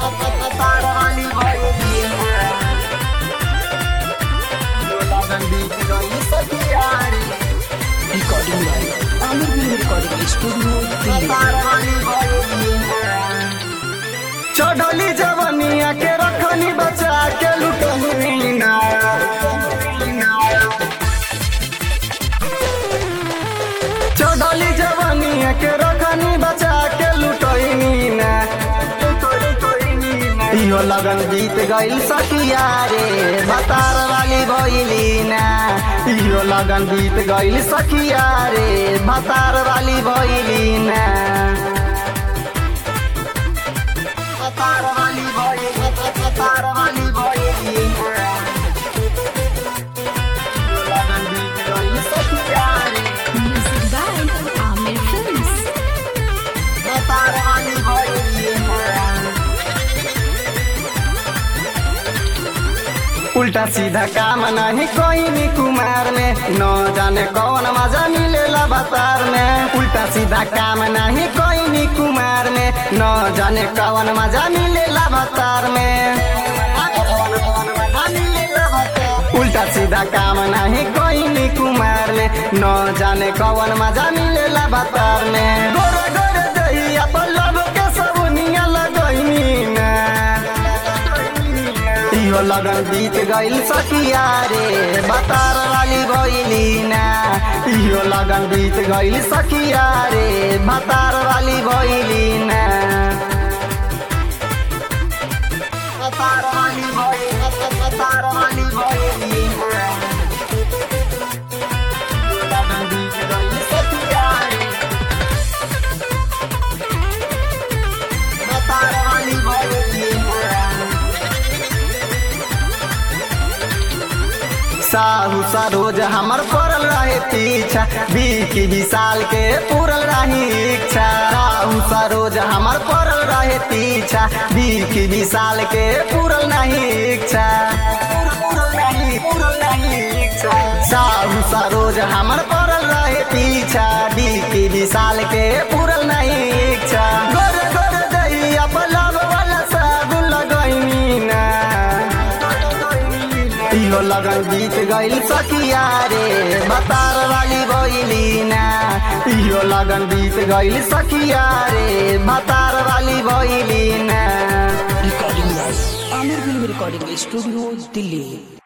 भतार वाली भइली ना यो लगन बीत गइल सखिया रे Recording by Amir Film Recording Studio, Delhi. भतार वाली भइली ना चढ़ली जवनिया के रखनी बचा के लुटनी ना चढ़ली जवनिया के रखनी बचा के लुटनी ना इहो लगन बीत गइल सखिया रे भतार वाली भइली ना इहो लगन बीत गइल सखिया रे भतार वाली भइली ना भतार वाली भइली भतार वाली भइली ना इहो लगन बीत गइल सखिया रे Music by Amir Films. भतार वाली भइली ना उल्टा सीधा काम नहीं कोई भी कुमार में न जाने कौन मजा मिलेला बतार में उल्टा सीधा काम नहीं कोई भी कुमार में न जाने कौन मजा मिलेला बतार में उल्टा सीधा काम नहीं कोई भी कुमार में न जाने कौन मजा मिलेला बतार में गोरे गोरे दहिया पर लब के सबनिया लगैनी ना इहो लगन बीत गइल सखिया रे बतार वाली भइली ना इहो लगन बीत गइल सखिया रे बतार वाली भइली ना बतार वाली भइली बतार वाली भइली ना इहो लगन बीत गइल सखिया रे बतार वाली भइली ना साहू सरोज हमर पड़ल रहे पीछा बीकी विशाल के पूरल रही इच्छा साहू सरोज हमर पड़ल रहे पीछा बीकी विशाल के पूरल नहीं इच्छा साहू सरोज हमर पड़ल रहे पीछा बीकी विशाल के पूरल नहीं इच्छा गोरे गोरे दैया पलाव वाला साबुन लगैनी ना इहो लगन बीत गइल सखिया रे बतार वाली भइली ना इहो लगन बीत गइल सखिया रे बतार वाली भइली ना Recording by Amir Film Recording Studio, Delhi.